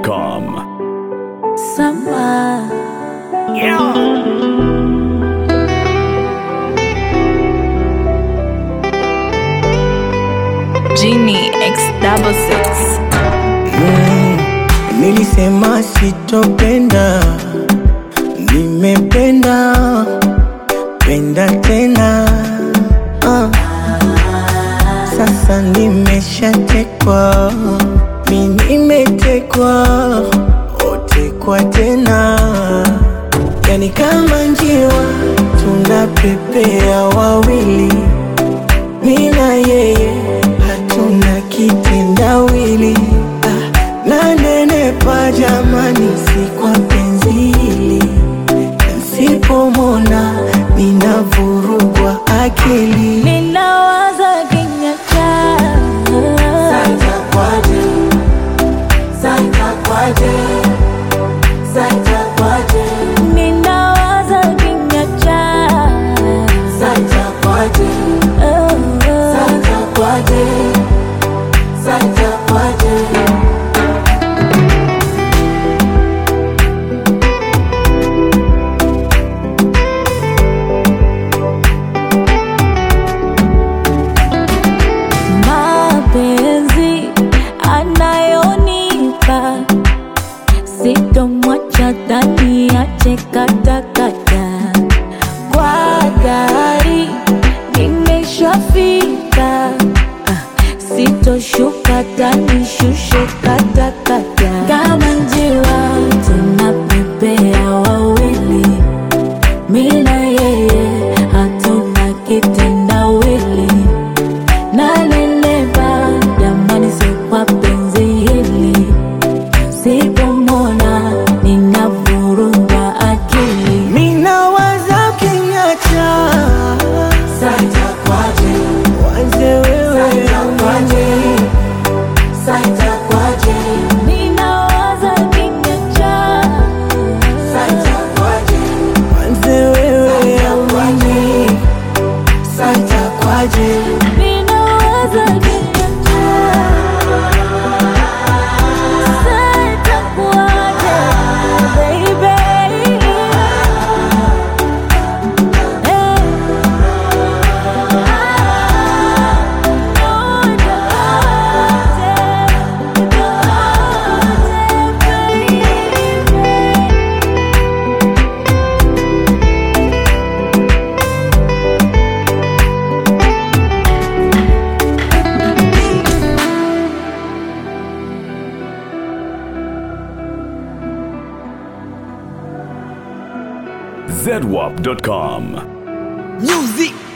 zedwap.com. Summer. Genie X double six. Nilisema sitopenda, nimependa penda tena ah. Sasa nimeshatekwa, mi nimetekwa, otekwa tena, yani kama njiwa tunapepea wawili, mi na yeye hatuna kitendawili ah, nanenepa jamani, si kwa penzi hili Nsipomona ninavurugwa akili Ninawaza kinywa chako. Ninawaza kinywa chako. Oh, oh. mapenzi anayonipa sitomwacha ndani ache katakata kwa gari nimeshafika Ah, sitoshuka tani shushe katakata kama njiwa tunapepea wawili mina yeye hatuna kitendawili nanenepa jamani, si kwa penzi hili, sipomona ninavurugwa akili. Minawaza kinyacha wanze wewe Ninawaza kinywa chako. wanze wewe amani santa kwaje Ninawaza kinywa chako. Sasa itakuwaje, baby? Eh. zedwap.com. music